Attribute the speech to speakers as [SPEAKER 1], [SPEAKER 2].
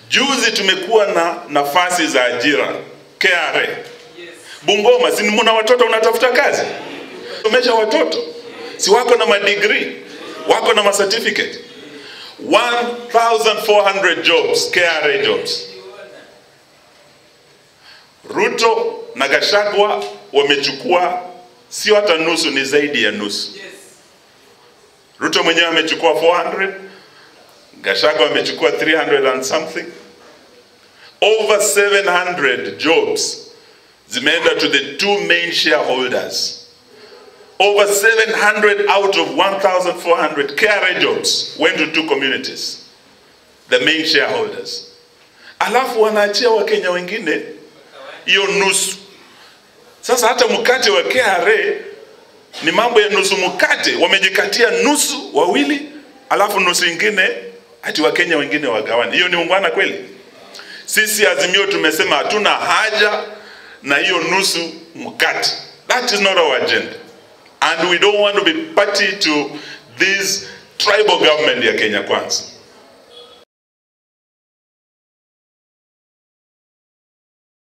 [SPEAKER 1] Juzi tumekuwa na nafasi za ajira KRA. Bungoma, si mna watoto unatafuta kazi? Somesha watoto, si wako na madigrii, wako na macertificate. 1400 jobs, KRA jobs. Ruto na Gachagua wamechukua sio hata nusu, ni zaidi ya nusu. Ruto mwenyewe amechukua 400, Gachagua amechukua 300 and something. Over 700 jobs zimeenda to the two main shareholders. Over 700 out of 1,400 KRA jobs went to two communities, the main shareholders. Alafu wanaachia Wakenya wengine hiyo nusu. Sasa hata mkate wa KRA ni mambo ya nusu mkate, wamejikatia nusu wawili, alafu nusu ingine ati Wakenya wengine wagawane. Hiyo ni ungwana kweli? Sisi Azimio tumesema hatuna haja na hiyo nusu mkate. That is not our agenda. And we don't want to be party to this tribal government ya Kenya Kwanza.